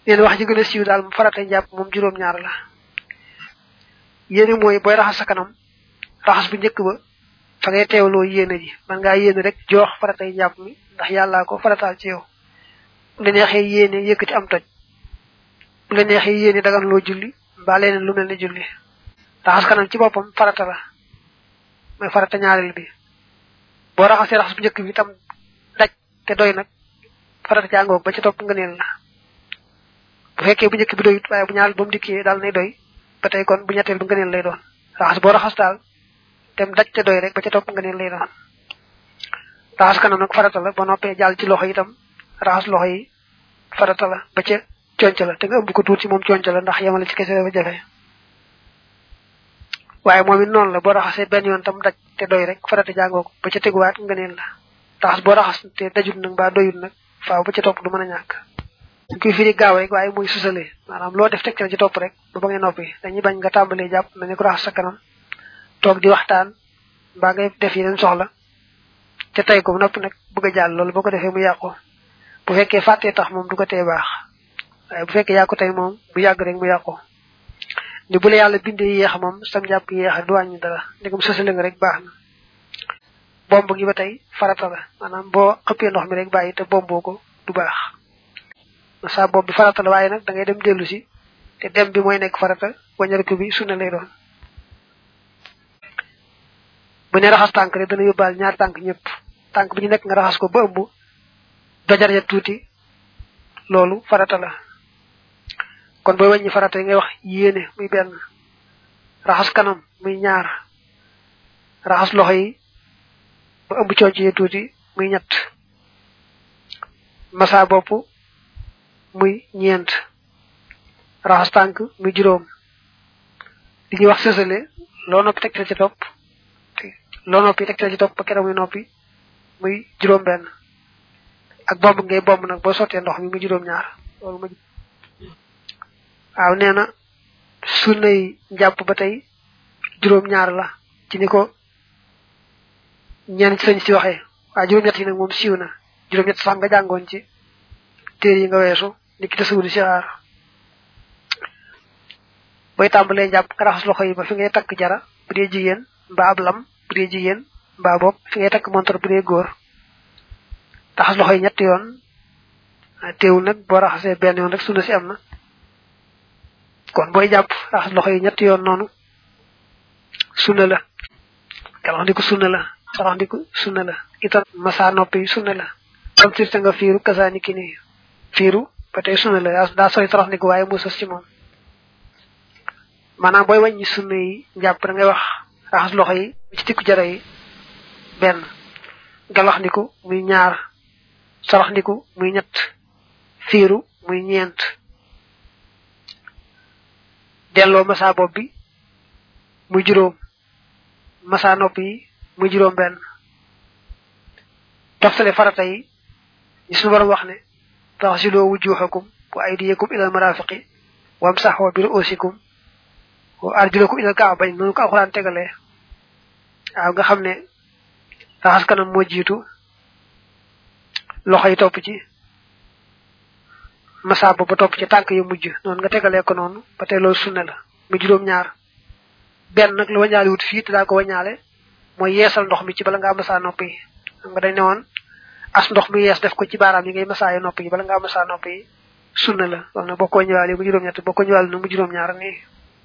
yéen wax ji gën a siiw daal mu farata njàpp moom juróom-ñaar la yéene mooy booy raxas sa kanam raxas bu njëkk ba fa ngay teewloo yéene ji man ngaa yéene rek joox faratay njàpp mi ndax yàllaa ko farataal ci yow bu la neexee yéene yëkkati am toj bu la neexee yéene dagan loo julli mbaa leneen lu mel ne julli raxas kanam ci boppam farata la mooy farata ñaareel bi boo raxasee raxas bu njëkk bi itam daj te doy nag farata jàngoog ba ci topp ngëneel la bu fekkee bu njëkk bi doyut waaye bu ñaareel ba mu dikkee daal nay doy ba tey kon bu ñetteel bu ngëneel lay doon raxas boo raxas daal dem daj te doy rek ba ca topp ngëneel lay doon raxas kanam nag farata la ba noppee jàll ci loxo yi itam raxas loxo yi farata la ba ca conc la te nga ëmb ko tuuti moom conc la ndax yemale ci kese dafa jafe waaye moom it noonu la boo raxasee benn yoon tam daj te doy rek farata jàngoo ko ba ca teguwaat ngëneel la raxas boo raxas te dajut nag mbaa doyut nag faaw ba ca topp du mën a ñàkk dañ koy firi gaaw rek waaye muy susale maanaam loo def teg ci topp rek ba ba ngay noppi dañuy bañ nga tàmbalee jàpp na ne ko raxas sa kanam toog di waxtaan mbaa ngay def yeneen soxla te tey ko noppi nag bëgg a jàll loolu boo ko defee mu yàqu bu fekkee fàttee tax moom du ko tee baax waaye bu fekkee yàqu tey moom bu yàgg rek mu yàqu ni bu la yàlla bindee yéex moom sam jàpp yéex du wàññi dara ndegam sësale nga rek baax na bomb gi ba tey farata la maanaam boo xëppee ndox mi rek bàyyi te bomboo ko du baax sa bopp bi farata la waaye nag da ngay dem dellu si te dem bi mooy nekk farata wañariku bi sunna lay doon bu ne raxas tànk rek dana yóbbaal ñaar tànk ñëpp tànk bi ñu nekk nga raxas ko ba ëmb dojar ya tuuti loolu farata la kon booy wàññi farata yi ngay wax yéene muy benn raxas kanam muy ñaar raxas loxo yi ba ëmb conc ya tuuti muy ñett masa bopp muy ñeent raxas tànk muy juróom li ñuy wax sësale loo noppi tegtal ci topp loo noppi tegtal ci topp ba keroog muy noppi muy juróom benn ak bomb ngay bomb nag boo sottee ndox mi muy juróom ñaar loolu ma waaw nee na sunnay njàpp ba tey juróom ñaar la ci ni ko ñenn ci sañ si waxee waaye juróom ñett yi nag moom siiw na juróom ñett sax nga jàngoon ci téere yi nga weesu ni ki tasawudi si aar booy tàmbalee njàpp nga raxas loxo yi ba fi ngay takk jara bu dee jigéen mbaa ab lam bu dee jigéen mbaa bopp fi ngay takk montor bu dee góor raxas loxo yi ñetti yoon teewul nag boo raxasee benn yoon rek sunna si am na kon booy jàpp raxas loxo yi ñetti yoon noonu sunna la galax ndiku sunna la sarax ndiku sunna la itam masa noppi sunna la am sirte nga fiiru kasaani ki nii fiiru ba tey sunna la daa sori torox ndiku waaye mu sos ci moom maanaam booy wàññi sunna yi njàpp da ngay wax raxas loxo yi ci tikku jara yi benn galax ndiku muy ñaar sarax ndiku muy ñett fiiru muy ñeent delloo masa bopp bi muy juróom masa nopp yi muy juróom benn toftale farata yi ñi suñu borom wax ne taxsiloo wujuhakum wa aydiyakum ilal marafiqi wamsaxoo bi ruusikum wa arjulakum ilal kaabayn noonu ko alxuraan tegalee waaw nga xam ne raxas kanam moo jiitu loxo yi topp ci masa ba ba topp ci tànk yu mujj noonu nga tegalee ko noonu ba tey loolu sunna la mu juróom ñaar benn nag la wañaale wut fii te daa ko wañaale mooy yeesal ndox mi ci bala ngaa masa nopp yi xam nga dañ ne woon as ndox mi yees def ko ci baaraam yi ngay masaaye nopp yi bala ngaa masa nopp yi sunna la loolu nag boo ko ñëwaale mu juróom ñett boo ko ñëwaale nag mu juróom ñaar nii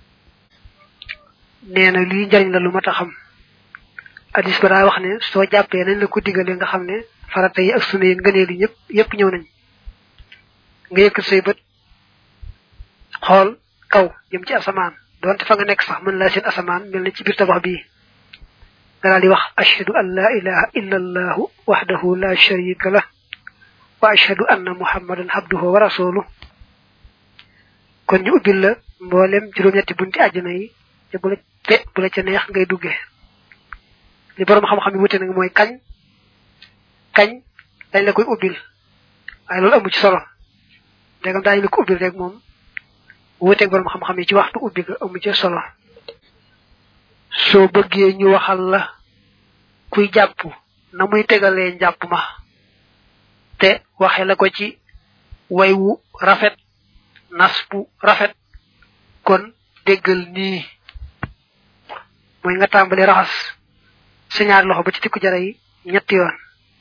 nee na lii njariñ la lu mat a xam hadis ba daa wax ne soo jàppee nañ la ko digale nga xam ne farata yi ak sunna yi ngëneel yi ñëpp yëpp ñëw nañ nga yëkkat say bët xool kaw jëm ci asamaan donte fa nga nekk sax mën laa seen asamaan mel ni ci biir tabax bii nga daal di wax ashhadu an la ilaha illa allahu wahdahu la sharika lah wa ashhadu anna muhammadan abduhu wa rasuluh kon ñu ubbil la mboolem juróom-ñetti bunti àjjana yi te bu la te bu la ca neex ngay duggee li borom xam-xam yi wute nag mooy kañ kañ dañ la koy ubbil waaye loolu amu ci solo ndegam daañu la ko ubbil rek moom wuteeg borom xam-xam yi ci waxtu ubbi ga amu ci solo soo bëggee ñu waxal la kuy jàpp na muy tegalee njàpp ma te waxe la ko ci way wu rafet nas bu rafet kon déggal nii mooy nga tàmbali raxas sa ñaari loxo ba ci tikku jara yi ñetti yoon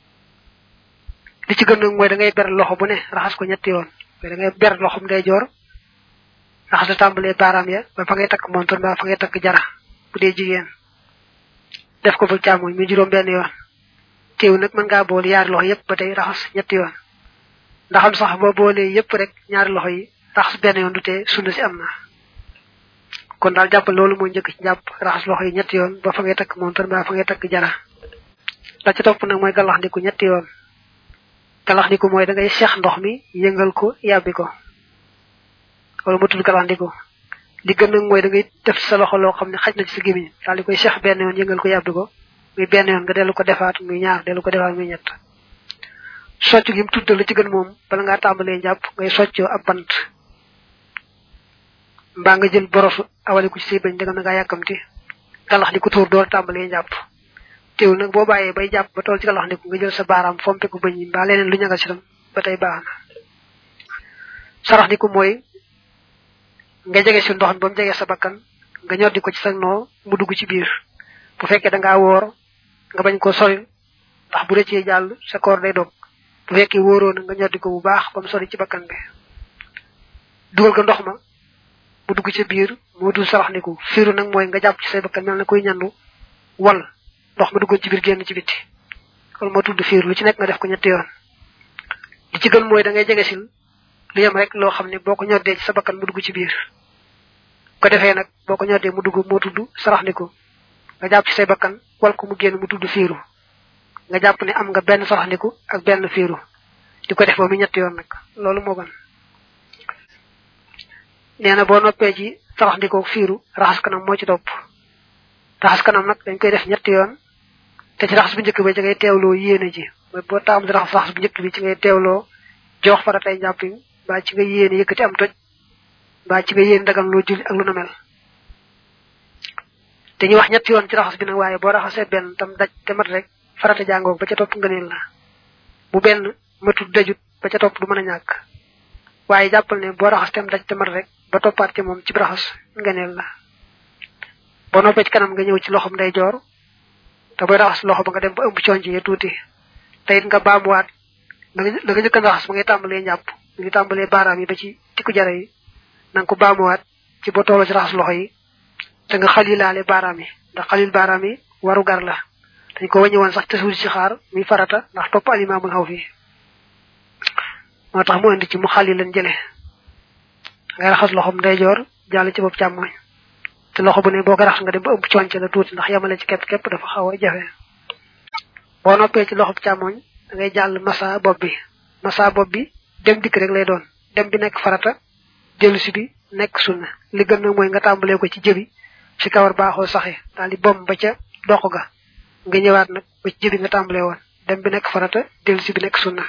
li ci gën nag mooy da ngay ber loxo bu ne raxas ko ñetti yoon mais da ngay ber loxom ndeyjoor raxas la tàmbalee baaraam ya ba fa ngay takk montor ba fa ngay takk jara bu dee jigéen def ko ba càmmoñ mi juróom benn yoon teew nag mën ngaa boole ñaari loxo yépp ba tey raxas ñetti yoon ndaxam sax boo boolee yépp rek ñaari loxo yi raxas benn yoon du tee sunna si am na kon daal jàppal loolu mooy njëkk ci jàpp raxas loxo yi ñetti yoon ba fa ngay takk montor ba fa ngay takk jara la ci topp nag mooy galax ndiku ñetti yoon galax ndiku mooy da ngay seex ndox mi yëngal ko yàbbi ko wala mu tudd galax ndiku li gën nag mooy da ngay def sa loxo loo xam ne xaj na ci sa gémmiñ daal di koy seex benn yoon yëngal ko yàbbi ko muy benn yoon nga dellu ko defaat muy ñaar dellu ko defaat muy ñett socc gi mu tuddal la ci gën moom bala ngaa tàmbalee jàpp ngay soccoo ab bant mbaa nga jël borosu awale ko ci say bañ danga na ngaa yàkkamti galax di ko tuur door tàmbalee jàpp teewul nag boo bàyyee bay jàpp ba tool ci galax ndiku nga jël sa baaraam fompe ko bañ yi mbaa leneen lu ñagal si tam ba tey baax na sarax ndiku mooy nga jege si ndox mi ba mu jege sa bakkan nga ñor di ko ci sa noo mu dugg ci biir bu fekkee da ngaa woor nga bañ ko sori ndax bu rëccee jàll sa koor day dog bu fekkee wóoroo na nga ñor di ko bu baax ba mu sori ci bakkan bi dugal ko ndox ma mu dugg ci biir moo dul sarax ndiku fiiru nag mooy nga jàpp ci say bakkan mel na kuy ñandu wal ndox ma duggoon ci biir génn ci bitti loolu moo tudd fiir lu ci nekk nga def ko ñetti yoon li ci gën mooy da ngay jege sil lu yem rek loo xam ne boo ko ñoddee ci sa bakkan mu dugg ci biir ko defee nag boo ko ñoddee mu dugg moo tudd sarax ndiku nga jàpp ci say bakkan wal ko mu génn mu tudd fiiru nga jàpp ne am nga benn sarax ndiku ak benn fiiru di ko def ba mu ñetti yoon nag loolu moo gën nee na boo noppee ci sarax ndikoo fiiru raxas kanam moo ci topp raxas kanam nag dañ koy def ñetti yoon te ci raxas bu njëkk bi ci ngay teewloo yéene ji mooy boo taam di raxas raxas bu njëkk bi ci ngay teewloo jox faratay njàpp yi mbaa ci nga yéene yëkkati am toj mbaa ci nga yéene dagan loo julli ak lu na mel te ñu wax ñetti yoon ci raxas bi nag waaye boo raxasee benn tam daj te mat rek farata jàngoog ba ca topp ngëneel la bu benn matul dajut ba ca topp du mën a ñàkk waaye jàppal ne boo raxas tem daj te mat rek ba toppaat ci moom ci raxas ngëneel la boo noppee ci kanam nga ñëw ci loxom day joor te booy raxas loxo ba nga dem ba ëmb conc ya tuuti te it nga baamuwaat la nga njëkk a raxas ba ngay tàmbalee ñàpp ngi tàmbalee baaraam yi ba ci tikku jara yi na nga ko baamuwaat ci boo tolloo ci raxas loxo yi te nga xalilaale baaraam yi ndax xalil baaraam yi waru gar la dañ ko wàññi woon sax te suul ci xaar muy farata ndax topp alimaamul xaw fi moo tax mu indi ci mu xali leen jële ngay raxas loxom ndeyjoor jàll ci bopp càmmoñ te loxo bu ne boo ko raxas nga dem ba ëmb conc la tuuti ndax yemale ci képp képp dafa xaw a jafe boo noppee ci loxob càmmoñ da ngay jàll massa bopp bi massa bopp bi dem dikk rek lay doon dem bi nekk farata dellu si bi nekk sunna li gën nag mooy nga tàmbalee ko ci jëbi ci kawar baaxoo saxe daal di bom ba ca dox ga nga ñëwaat nag ba ci jëbi nga tàmbalee woon dem bi nekk farata dellu si bi nekk sunna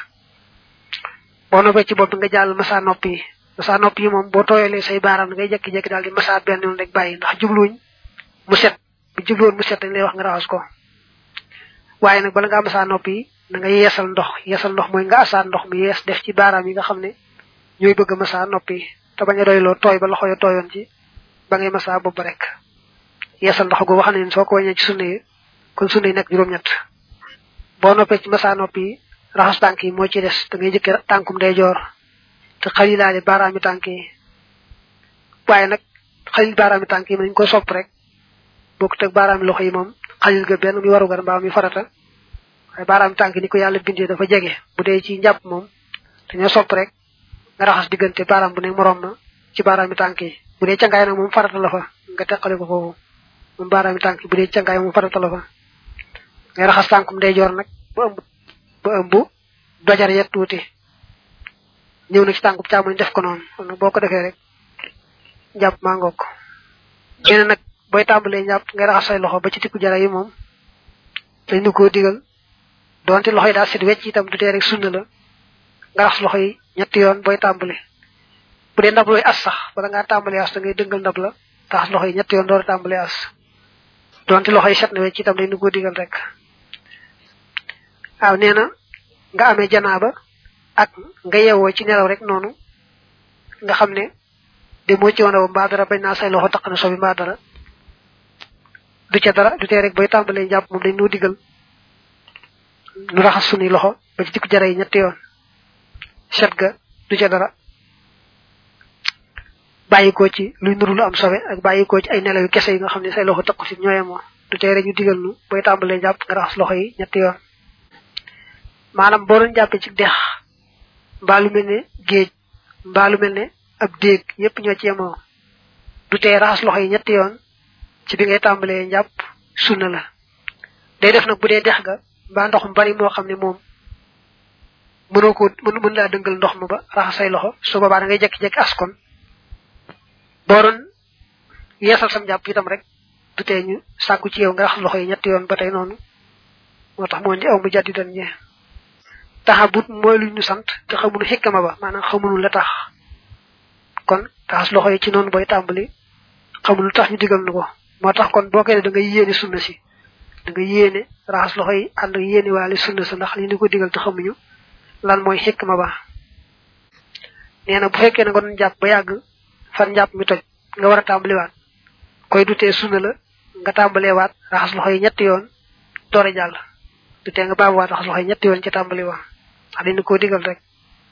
boo noppee ci bopp bi nga jàll massa nopp yi massa nopp yi moom boo tooyalee say baaraam da ngay jekki-jekki daal di massa benn yoon rek bàyyi ndax jubluwuñ mu set bu jubluwoon mu set dañ lay wax nga raxas ko waaye nag bala nga massa nopp yi da nga yeesal ndox yeesal ndox mooy nga asaat ndox mi yees def ci baaraam yi nga xam ne ñooy bëgg massa nopp yi te bañ a doyloo tooy ba loxo ya tooyoon ci ba ngay massa bopp rek yeesal ndox googu xam ne soo ko wàññee ci sunna yi kon sunna yi nekk juróom-ñett boo noppee ci massa nopp yi raxas tànk yi moo ci des da ngay jëkke tànkum day joor te xalilaale baaraami tànk yi waaye nag xalil baaraami tànk yi nañ ko sopp rek bokk teg baaraami loxo yi moom xalil ga benn mi warugar mbaa mi farata waaye baaraami tànk ni ko yàlla bindee dafa jege bu dee ci njàpp moom dañoo sopp rek nga raxas diggante baaraam bu ne moroom ma ci baaraami tànk yi bu dee cangaay nag moom farata la fa nga teqale ko foofu moom baaraami tànk yi bu dee cangaay moom farata la fa ngay raxas tànkum day joor nag ba ëmb ba ëmb dojar yet tuuti ñëw na ci tànkub càmmoñ def ko noonu kon nag boo ko defee rek njàpp maa ngoog nee nag booy tàmbalee njàpp ngay raxas say loxo ba ci tikku jara yi moom dañ nu koo digal donte loxo yi daal set wecc itam du tee rek sunna la nga raxas loxo yi ñetti yoon booy tàmbali bu dee ndab looy as sax bala ngaa tàmbalee as da ngay dëngal ndab la raxas loxo yi ñetti yoon door a tàmbalee as donte loxo yi set na wecc itam dañ nu koo digal rek waaw nee na nga amee janaaba ak nga yeewoo ci nelaw rek noonu nga xam ne de moo ci wane mbaa dara bañ naa say loxo taq na sobi mbaa dara du ca dara du tee rek bay tàmbalee njàpp moom dañ noo digal nu raxas sunuy loxo ba ci dikk jara yi ñetti yoon set ga du ca dara bàyyikoo ci luy nuru lu am sobe ak bàyyikoo ci ay nelaw yu kese yi nga xam ne say loxo takku si ñooye moo du tee rek ñu digal nu bay tàmbalee jàpp nga raxas loxo yi ñetti yoon maanaam boo doon jàppee ci dex mbaa lu mel ne géej mbaa lu mel ne ab déeg yépp ñoo ci yemoo du tee raxas loxo yi ñetti yoon ci bi ngay tàmbalee njàpp sunna la day def nag bu dee dex ga mbaa ndox mu bari moo xam ne moom mënoo ko mën mën laa dëngal ndox ma ba raxas say loxo su boobaa da ngay jekki-jekki askon boo doon yeesal sam njàpp itam rek du tee ñu sàkku ci yow nga raxas loxo yi ñetti yoon ba tey noonu moo tax moo di aw mu jàddi dan ñee taxabut mooy lu ñu sant te xamuñu xikkama ba maanaam xamuñu la tax kon raxas loxo yi ci noonu booy tàmbali xamuñu tax ñu digal nu ko moo tax kon boo koy ne da ngay yéene sunna si da nga yéene raxas loxo yi ànd ak yéene waale sunna sa ndax li ñu ko digal te xamuñu lan mooy xikma ba nee na bu fekkee ne nga doon jàpp ba yàgg fan njàpp mi toj nga war a tàmbaliwaat koy dutee sunna la nga tàmbaleewaat raxas loxo yi ñetti yoon doore jàll dutee nga baabuwaat raxas loxo yi ñetti yoon ci tàmbali wa ndax dañu koo digal rek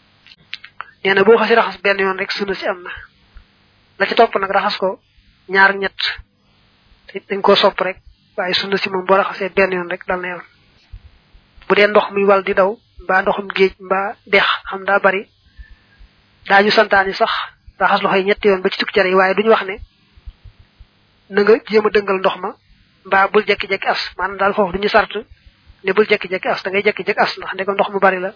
nee na boo xasi raxas benn yoon rek sunna si am na la ci topp nag raxas ko ñaar ñett dañ koo sopp rek waaye sunna si moom boo raxasee benn yoon rek dal na yoon bu dee ndox muy wal di daw mbaa ndoxum géej mbaa dex xam daa bari daañu santaani sax raxas loxo yi ñetti yoon ba ci tukki jare yi waaye duñu wax ne na nga jéem a dëngal ndox ma mbaa bul jekki-jekki as maanaam daal foofu duñu sart ne bul jekki-jekki as da ngay jekki-jekki as ndax ndegam ndox mu bari la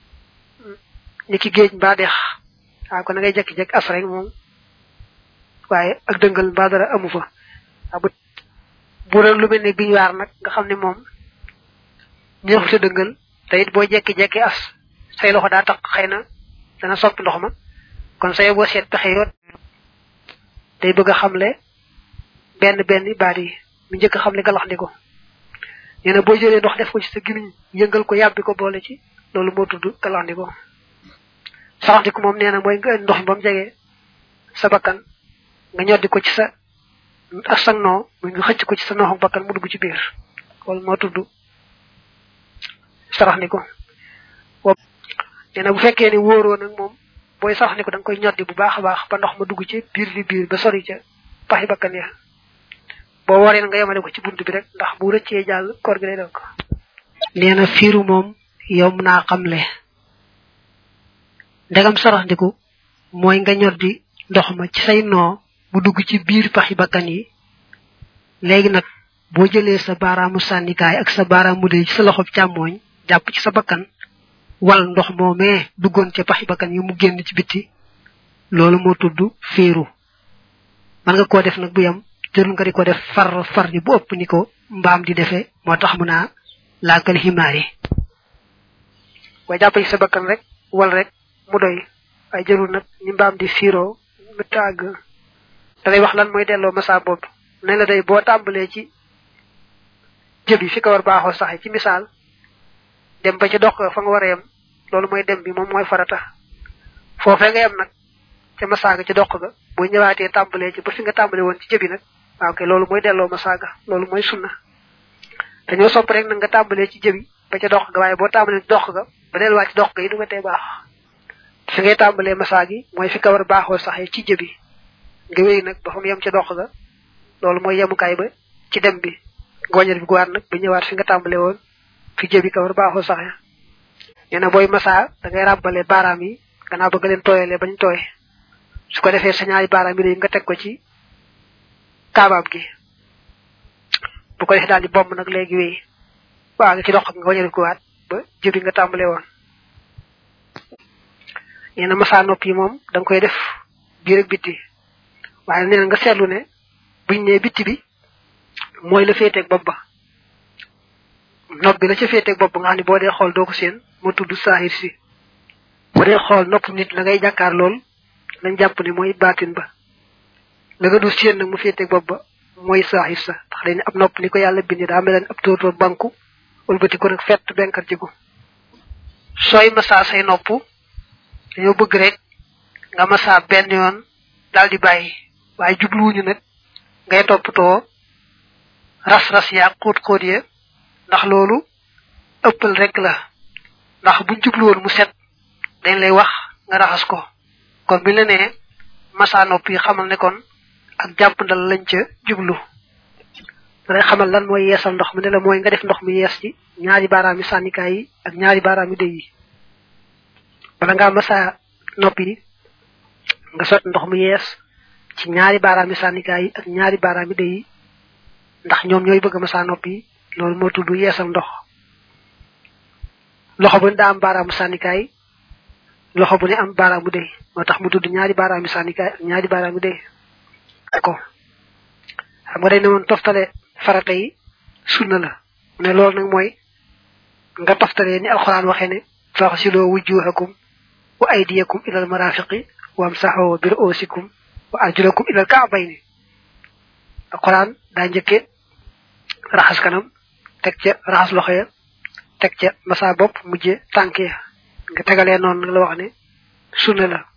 ni ki géej mbaa dex waaw kon da ngay jekki-jekki as rek moom waaye ak dëngal mbaa dara amu fa waaw bu bu doon lu mel ne biñ waar nag nga xam ne moom ñëexute dëngal te it boo jekki-jekki as say loxo daa tax xëy na dana soppi ndox ma kon say boo seet pexe yoon day bëgg a xamle benn benn baat yi mu njëkk a xamle galax ndi ko nee na boo jëlee ndox def ko ci sa gimiñ yëngal ko yàbbi ko boole ci loolu moo tudd galax ndi ko saxandiku moom nee na mooy nga ndox mi ba mu jegee sa bakkan nga ñoddi ko ci sa ak sa noo muy nga xëcc ko ci sa nooxu bakkan mu dugg ci biir loolu moo tudd sarax ni ko nee na bu fekkee ni wóoroo nag moom booy sarax ni ko da nga koy ñoddi bu baax a baax ba ndox ma dugg ci biir li biir ba sori ca paxi bakkan ya boo waree nga yemale ko ci bunt bi rek ndax bu rëccee jàll koor gi lay dal ko nee na fiiru moom yow mën naa xamle ndegam sarax ndiku mooy nga ñoddi ndox ma ci say noo mu dugg ci biir paxi bakkan yi léegi nag boo jëlee sa baaraamu sànnikaay ak sa baaraamu dee ci sa loxob càmmooñ jàpp ci sa bakkan wal ndox moomee duggoon ca paxi bakkan yi mu génn ci bitti loolu moo tudd féeru man nga koo def nag bu yam jërul nga di ko def far far ji bu ëpp ni ko mbaam di defee moo tax mu naa laakal ximaar yi boo jàpp ci sa bakkan rek wal rek mu doy waaye jërul nag ni mbaam di fiiroo mu tàgg da lay wax lan mooy delloo masa boobu ne la day boo tàmbalee ci jëb yi fi ko war baaxoo saxe ci misaal dem ba ci dox fa nga war a yem loolu mooy dem bi moom mooy farata foofee nga yem nag ca masaaga ci dox ga boo ñëwaatee tàmbalee ci ba fi nga tàmbale woon ci jëbi nag waaw kay loolu mooy delloo masaaga loolu mooy sunna dañoo sopp rek nag nga tàmbalee ci jëbi ba ca dox ga waaye boo tàmbalee ci dox ga ba delluwaat ci dox ga yi du nga tee baax fi ngay tàmbalee masaa gi mooy fi ka war baaxoo saxee ci jëbi nga wéy nag ba fa mu yem ca dox ga loolu mooy yemukaay ba ci dem bi gooñal bi guwaat nag ba ñëwaat fi nga tàmbale woon fi jëbi ka war baaxoo saxe nee na booy masaa da ngay ràbbale baaraam yi gannaaw bëgg leen tooyalee bañ tooy su ko defee sa ñaari baaraam yi nga teg ko ci kaabaab gi bu ko defee daal di bomb nag léegi wéy waa nga ci dox nga wañal guwaat ba jëbi nga tàmbale woon nee na masaa nopp yi moom da nga koy def biir ak bitti waaye nee na nga seetlu ne buñ nee bitti bi mooy la féeteeg bopp ba nopp bi la ca féeteeg bopp nga xam ne boo dee xool doo ko seen moo tudd saahir si bu dee xool nopp nit la ngay jàkkaar lool lañ jàpp ne mooy baatin ba la nga du seen nag mu féeteeg bopp ba mooy saahir sa ndax dañ ne ab nopp ni ko yàlla bindi daa mel ab tóortóor banku wëlbati ko nag fett benkar ci ko sooy masaa say nopp dañoo bëgg rek nga massa benn yoon daal di bàyyi waaye jubluwuñu nag ngay toppatoo ras-ras yaa xóot xóot ya ndax loolu ëppal rek la ndax buñ jubluwoon mu set dañ lay wax nga raxas ko kon bi la nee massa nopp yi xamal ne kon ak jàppandal lañ ca jublu dalay xamal lan mooy yeesal ndox mi ne la mooy nga def ndox mi yees ci ñaari baaraami sànnikaay yi ak ñaari baaraami dëy yi bala ngaa massa nopp yi nga sot ndox mu yees ci ñaari baaraami sànnikaay yi ak ñaari baaraami dëy yi ndax ñoom ñooy bëgg massa nopp yi loolu moo tudd yeesal ndox loxo bu ne daa am baaraamu sànnikaay loxo bu ne am baaraamu dëy moo tax mu tudd ñaari baaraami sànnikaay ak ñaari baaraami dëy ko xam nga day ne woon toftale farata yi sunna la mu ne loolu nag mooy nga toftalee ni alxuraan waxee ne faxsiloo wujuhakum wa aydiyakum ilal marafiqi wa amsaxoo bi ru'usikum wa arjulakum ilal ka'bayni alxuraan daa njëkke raxas kanam teg ca raxas loxo ya teg ca masa bopp mujje tànk ya nga tegalee noonu nag la wax ne sunna la